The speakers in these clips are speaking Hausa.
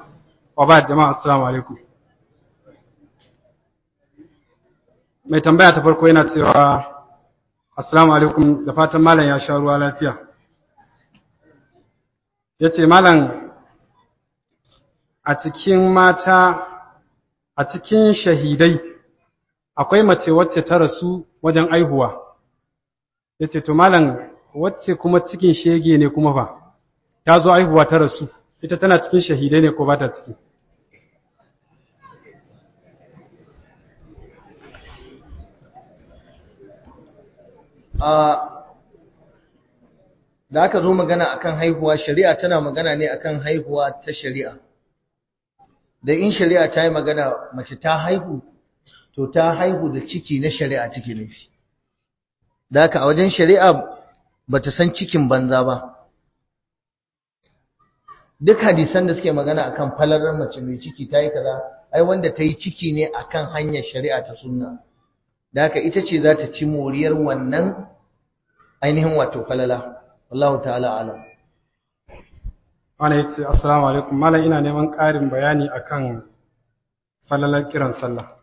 wa ba jama'a assalamu alaikum mai tambaya ta farko yana cewa assalamu alaikum da fatan malam ya sha ruwa lafiya ya ce malam a cikin mata a cikin shahidai akwai mace wacce ta rasu wajen aihuwa ya ce to malam wacce kuma cikin shege ne kuma fa ta zo aihuwa ta rasu ita tana cikin shahidai ne ko ba ta ciki da aka zo magana akan haihuwa shari'a tana magana ne akan haihuwa ta shari'a da in shari'a ta yi magana mace ta haihu to ta haihu da ciki na shari'a ciki nufi da haka a wajen shari'a ba ta san cikin banza ba duk hadisan da suke magana akan falalar mace mai ciki ta yi kaza ai wanda ta yi ciki ne akan hanyar shari'a ta sunna da haka ita ce za ta ci moriyar wannan ainihin wato falala wallahu ta'ala alam wani ya ce assalamu alaikum malam ina neman ƙarin bayani akan falalar kiran sallah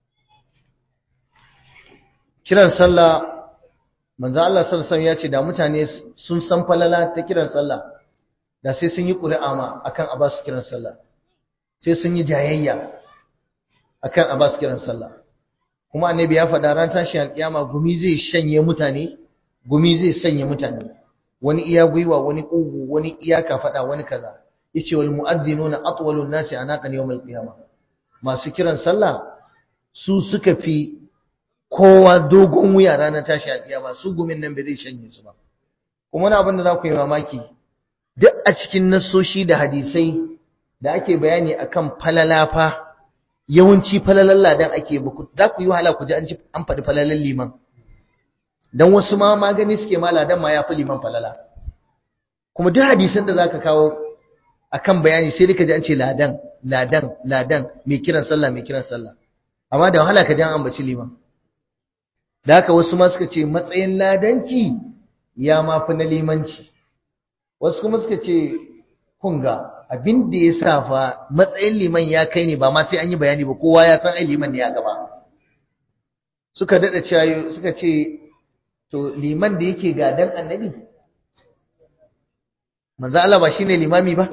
kiran sallah manzo Allah sallallahu alaihi wasallam ya ce da mutane sun san falala ta kiran sallah da sai sun yi ƙuri'a ma akan a ba su kiran sallah sai sun yi jayayya akan a ba su kiran sallah kuma annabi ya faɗa ran tashi alƙiyama gumi zai shanye mutane gumi zai sanya mutane wani iya gwiwa wani ƙugu wani iya kafaɗa wani kaza yace wal mu'adhdhinuna atwalun nasi anaqan yawm al-qiyamah masu kiran sallah su suka fi kowa dogon wuya ranar tashi alƙiyama su gumin nan bai zai shanye su ba kuma wani abin da za ku yi mamaki duk a cikin nassoshi da hadisai da ake bayani akan falalafa yawanci falalan ladan ake za ku yi wahala ku ji an faɗi falalan liman dan wasu ma magani suke ma ladan ma ya fi liman falala kuma duk hadisan da zaka kawo akan bayani sai ka ji an ce ladan ladan ladan mai kiran sallah mai kiran sallah amma da wahala ka ji an ambaci liman da haka wasu ma suka ce matsayin ladanci ya ma fi na limanci wasu kuma suka ce kunga abin da ya sa fa matsayin liman ya kai ne ba ma sai an yi bayani ba kowa ya san ai liman ne ya gaba suka dada cewa suka ce to liman da yake gadan annabi manzo Allah ba shine limami ba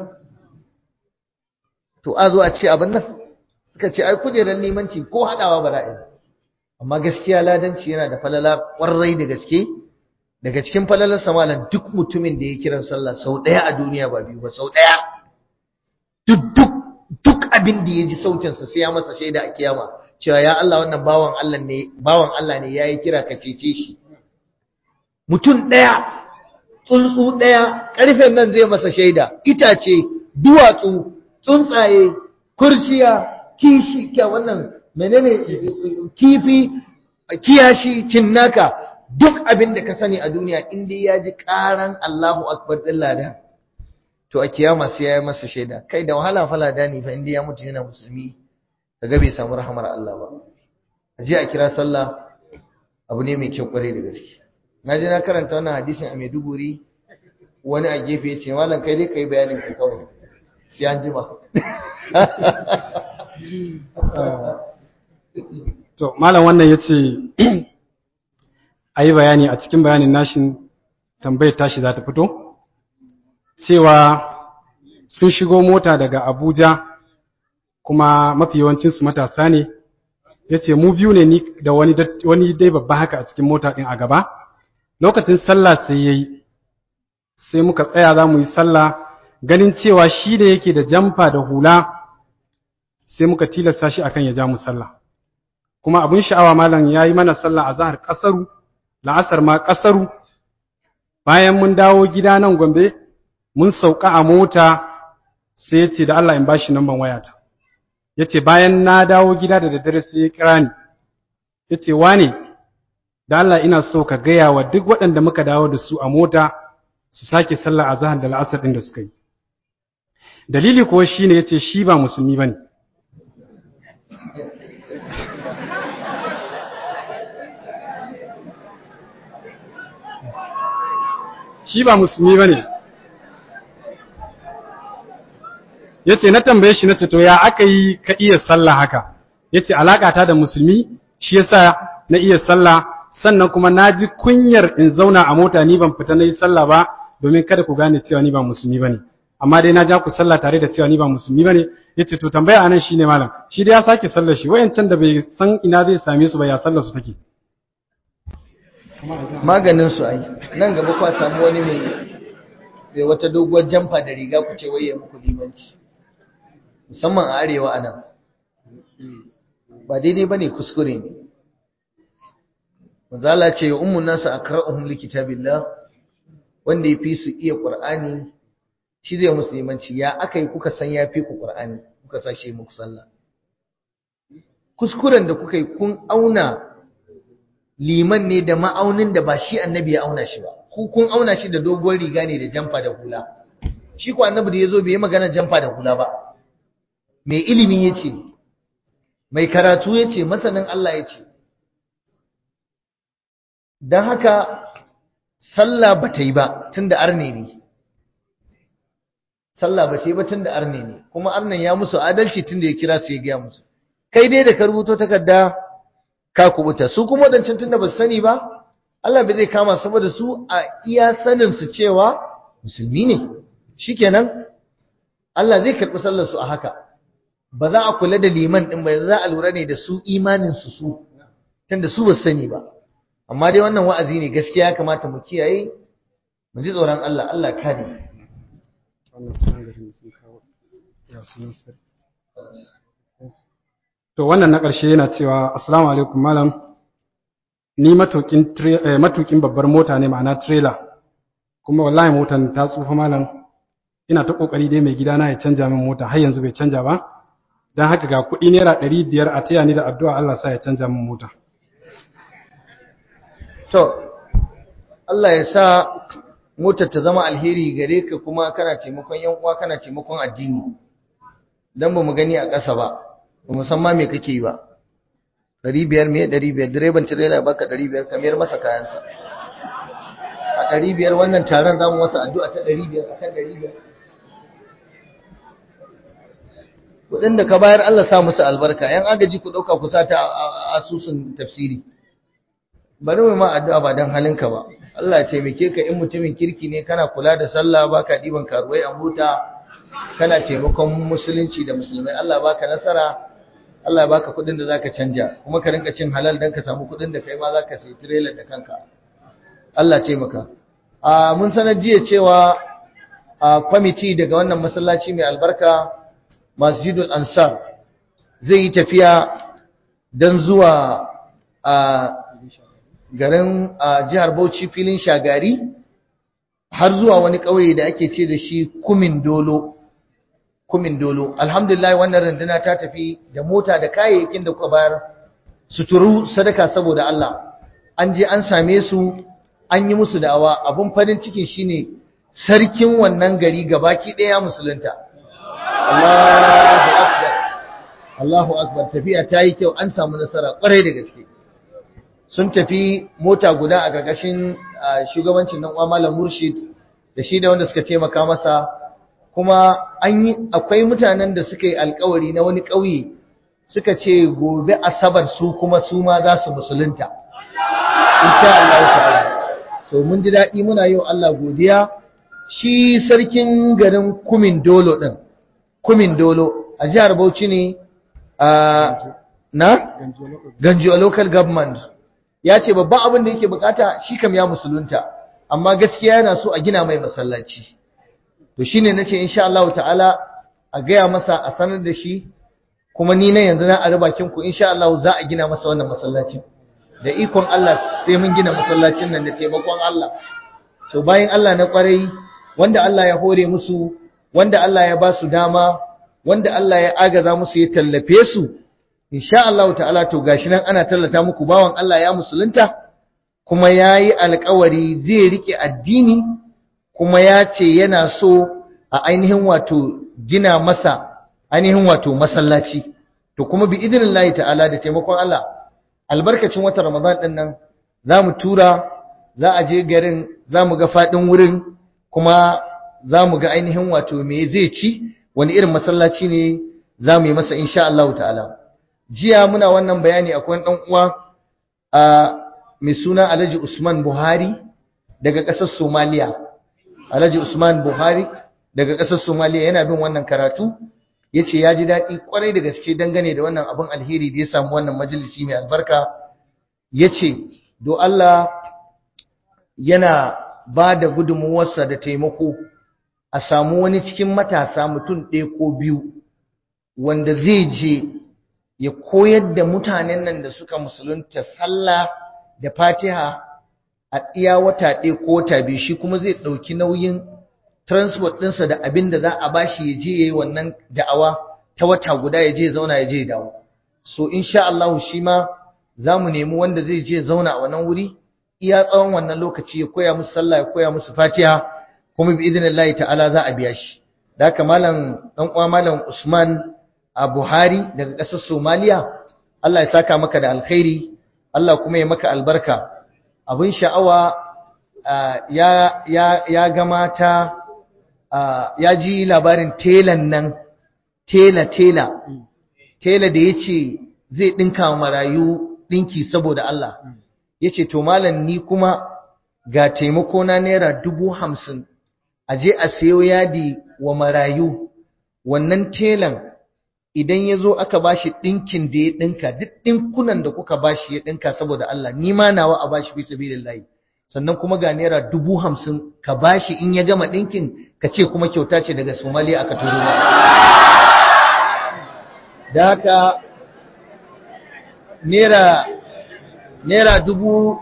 to a zo a ce abin nan suka ce ai kujerar limanci ko hadawa ba ra'ayi amma gaskiya ladanci yana da falala kwarai da gaske daga cikin falalar samalan duk mutumin da ya kiran sallah sau ɗaya a duniya ba biyu ba sau ɗaya duk duk duk abin da ya ji sautinsa sai ya masa shaida a kiyama cewa ya Allah wannan bawan Allah ne bawan Allah ne yayi kira ka cece shi mutum ɗaya tsuntsu ɗaya ƙarfen nan zai masa shaida itace duwatsu tsuntsaye kurciya kishi kya wannan menene kifi kiyashi cinnaka duk abin da ka sani a duniya in dai ya ji karan Allahu akbar din ladan to a kiyama sai ya yi masa shaida kai da wahala fa ladani fa in dai ya mutu yana musulmi kaga bai samu rahamar Allah ba a je a kira sallah abu ne mai kyau kware da gaske na je na karanta wannan hadisin a Maiduguri wani a gefe ya ce malam kai dai kai bayanin ka kawai sai an jima to malam wannan yace a yi bayani a cikin bayanin nashin tambayar tashi za ta fito cewa sun shigo mota daga abuja kuma mafi yawancinsu matasa ne ya ce mu biyu ne ni da wani dai babba haka a cikin mota ɗin a gaba lokacin sallah sai ya yi sai muka tsaya za mu yi sallah ganin cewa shi da yake da jamfa da hula sai muka tilasta shi akan ya ja mu sallah kuma abin sha'awa malam ya yi mana sallah a zahar ƙasaru la'asar ma ƙasaru bayan mun dawo gida nan gombe mun sauka a mota sai ya ce da Allah in ba shi namban wayata ya ce bayan na dawo gida da daddare sai ya kira ni ya ce wane da Allah ina so ka gaya wa duk waɗanda muka dawo da su a mota su sake sallah a zahar da la'asar ɗin da suka yi dalili kuwa shi ne ya ce shi ba musulmi ba ne shi ba musulmi ba ne yace na tambaye shi nace to ya aka yi ka iya sallah haka yace alaka ta da musulmi shi yasa na iya sallah sannan kuma naji kunyar in zauna a mota ni ban fita nayi sallah ba domin kada ku gane cewa ni ba musulmi bane amma dai na ja ku sallah tare da cewa ni ba musulmi bane yace to tambaya anan shine malam shi dai ya sake sallar shi wayancan da bai san ina zai same su ba ya sallar su take maganin su ai nan gaba kwa samu wani mai mai wata doguwar jamfa da riga ku ce waye muku limanci musamman a arewa anan ba daidai bane kuskure ne manzala ce ummun nasu akra'uhum likitabillah wanda yafi su iya qur'ani shi zai musu limanci ya akai kuka san yafi ku qur'ani kuka sashe muku sallah kuskuren da kuka yi kun auna liman ne da ma'aunin da ba shi annabi ya auna shi ba ku kun auna shi da doguwar riga ne da jamfa da hula shi ko annabi da yazo bai yi magana jamfa da hula ba mai ilimi yace mai karatu yace masanin Allah yace dan haka sallah bata yi ba tunda arne ne sallah bata yi ba tunda arne ne kuma arnan ya musu adalci tunda ya kira su ya gaya musu kai dai da ka rubuto takarda ka kubuta su kuma wadancan tunda ba su sani ba Allah bai zai kama saboda su a iya sanin su cewa musulmi ne shikenan Allah zai karɓi sallar su a haka ba za a kula da liman din ba za a lura ne da su imanin su su tunda su ba su sani ba amma dai wannan wa'azi ne gaskiya ya kamata mu kiyaye mu ji tsoron Allah Allah kare wannan sunan garin sun kawo ya sunan sarki To wannan na ƙarshe yana cewa Assalamu alaikum malam ni matukin matukin babbar mota ne ma'ana trailer kuma wallahi motan ta tsufa malam ina ta kokari dai mai gidana ya canja min mota har yanzu bai canja ba dan haka ga kuɗi naira ɗari biyar a taya ni da addu'a Allah sa ya canja min mota to Allah ya sa motar ta zama alheri gare ka kuma kana taimakon yan uwa kana taimakon addini dan ba mu gani a ƙasa ba ba musamman me kake yi ba ɗari biyar me ɗari biyar direban tirela baka ɗari biyar ka mayar masa kayansa a ɗari biyar wannan taron za mu masa addu'a ta ɗari biyar a kan ɗari biyar kuɗin da ka bayar Allah sa musu albarka yan agaji ku ɗauka ku sa ta asusun tafsiri bari mu ma addu'a ba don halinka ba Allah ce taimake ka in mutumin kirki ne kana kula da sallah baka ɗiban karuwai a mota kana taimakon musulunci da musulmai Allah baka nasara Allah ya baka kudin da zaka canja kuma ka rinka cin halal dan ka samu kudin da kai ma zaka sayi trailer da kanka Allah taimaka a mun sanar jiya cewa a committee daga wannan masallaci mai albarka Masjidul Ansar zai yi tafiya dan zuwa a garin a jihar Bauchi filin Shagari har zuwa wani ƙauye da ake ce da shi Kumin Dolo kumin dolo alhamdulillah wannan runduna ta tafi da mota da kayayyakin da kuka bayar suturu sadaka saboda Allah an je an same su an yi musu da'awa abun farin cikin shine sarkin wannan gari gabaki daya musulunta Allahu akbar Allahu akbar tafiya ta yi kyau an samu nasara kwarai da gaske sun tafi mota guda a gagashin shugabancin nan uwa malam Murshid da shi da wanda suka taimaka masa kuma an yi akwai mutanen da suka yi alkawari na wani ƙauye suka ce gobe asabar su kuma su ma za su musulunta insha Allah ta'ala so mun ji daɗi muna yi wa Allah godiya shi sarkin garin Kumin Dolo din Kumin Dolo a jihar Bauchi ne a na Ganjo local government ya ce babban abin da yake bukata shi kam ya musulunta amma gaskiya yana so a gina mai masallaci to shine nace insha Allah ta'ala a gaya masa a sanar da shi kuma ni na yanzu na a bakin ku insha Allah za a gina masa wannan masallacin da ikon Allah sai mun gina masallacin nan da taimakon Allah to bayan Allah na kwarai wanda Allah ya hore musu wanda Allah ya ba su dama wanda Allah ya agaza musu ya tallafe su insha Allah ta'ala to gashi nan ana tallata muku bawan Allah ya musulunta kuma yayi alƙawari zai rike addini kuma ya ce yana so a ainihin wato gina masa ainihin wato masallaci to kuma bi idinillahi ta'ala da taimakon Allah albarkacin watan Ramadan din nan zamu tura za a je garin zamu ga fadin wurin kuma zamu ga ainihin wato me zai ci wani irin masallaci ne za mu yi masa insha Allah ta'ala jiya muna wannan bayani akwai ɗan uwa a mai suna Alhaji Usman Buhari daga ƙasar Somaliya Alhaji Usman Buhari daga ƙasar Somaliya yana bin wannan karatu yace ya ji daɗi kwarai da gaske dangane da wannan abin alheri da ya samu wannan majalisi mai albarka yace do Allah yana ba da gudunmuwarsa da taimako a samu wani cikin matasa mutum ɗaya ko biyu wanda zai je ya koyar da mutanen nan da suka musulunta sallah da fatiha a iya wata ɗaya ko wata biyu shi kuma zai ɗauki nauyin transport ɗinsa da abin da za a bashi ya je ya yi wannan da'awa ta wata guda ya je ya zauna ya je ya dawo so insha Allah shi ma za mu nemi wanda zai je zauna a wannan wuri iya tsawon wannan lokaci ya koya musu sallah ya koya musu fatiha kuma bi idinillahi ta'ala za a biya shi da haka malam dan uwa malam Usman a Buhari daga ƙasar Somaliya Allah ya saka maka da alkhairi Allah kuma ya maka albarka abin sha'awa ya ya ya ga mata ya ji labarin telan nan tela tela tela da yace zai dinka marayu dinki saboda Allah yace to malam ni kuma ga taimako na naira dubu hamsin a je a sayo yadi wa marayu wannan telan idan ya zo aka bashi ɗinkin da ya ɗinka duk ɗinkunan da kuka bashi ya ɗinka saboda Allah ni ma nawa a bashi fi sabilillahi sannan kuma ga naira dubu hamsin ka bashi in ya gama ɗinkin ka ce kuma kyauta ce daga Somalia aka turo da haka naira naira dubu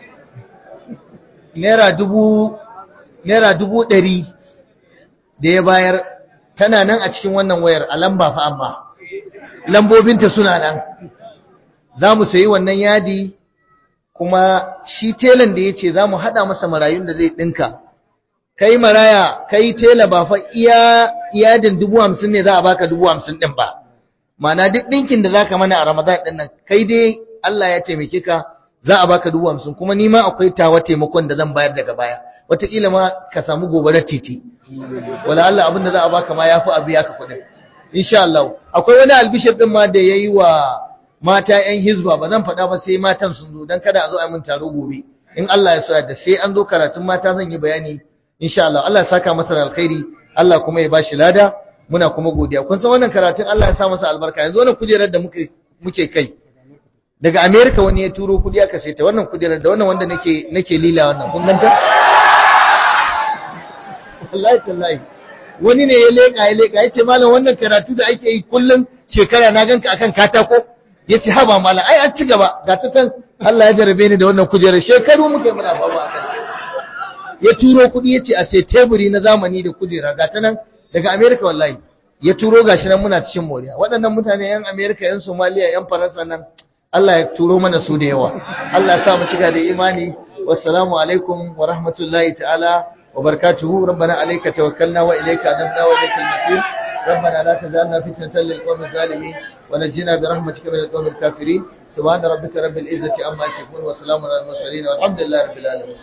naira dubu naira dubu ɗari da ya bayar tana nan a cikin wannan wayar a lamba fa amma lambobinta suna nan za mu sayi wannan yadi kuma shi telan da ya ce za mu haɗa masa marayun da zai ɗinka kai maraya kai tela ba fa iya yadin dubu hamsin ne za a baka dubu hamsin ɗin ba mana duk ɗinkin da za ka mana a ramadan ɗin nan kai dai Allah ya taimake ka za a baka dubu hamsin kuma ni ma akwai tawa taimakon da zan bayar daga baya wataƙila ma ka samu gobarar titi wala Allah abin da za a baka ma ya fi abu ya ka kuɗin insha Allah akwai wani albishir ɗin ma da ya yi wa mata ‘yan hizba ba zan faɗa ba sai matan sun zo don kada a zo a min taro gobe in Allah ya so da sai an zo karatun mata zan yi bayani insha Allah Allah ya saka masa da alkhairi Allah kuma ya bashi lada muna kuma godiya kun san wannan karatun Allah ya sa masa albarka yanzu wannan kujerar da muke muke kai daga America wani ya turo kudi aka sai ta wannan kujerar da wannan wanda nake nake lila wannan kun ganta wallahi tallahi wani ne ya leka ya leka yace malam wannan karatu da ake yi kullum shekara na ganka akan katako yace haba malam ai an ci gaba ga ta tan Allah ya jarabe ni da wannan kujerar shekaru muke muna fama akan ya turo kudi yace a sai teburi na zamani da kujera ga ta nan daga America wallahi ya turo gashi nan muna cikin moriya waɗannan mutane yan America yan Somalia yan Faransa nan Allah ya turo mana su da yawa Allah ya sa mu cika da imani wassalamu alaikum wa rahmatullahi ta'ala wa barakatuhu rabbana alayka tawakkalna wa ilayka anabna wa ilaykal masir ربنا لا تجعلنا فتنة للقوم الظالمين ونجنا برحمتك من القوم الكافرين سبحان ربك رب العزة عما يصفون وسلام على المرسلين والحمد لله رب العالمين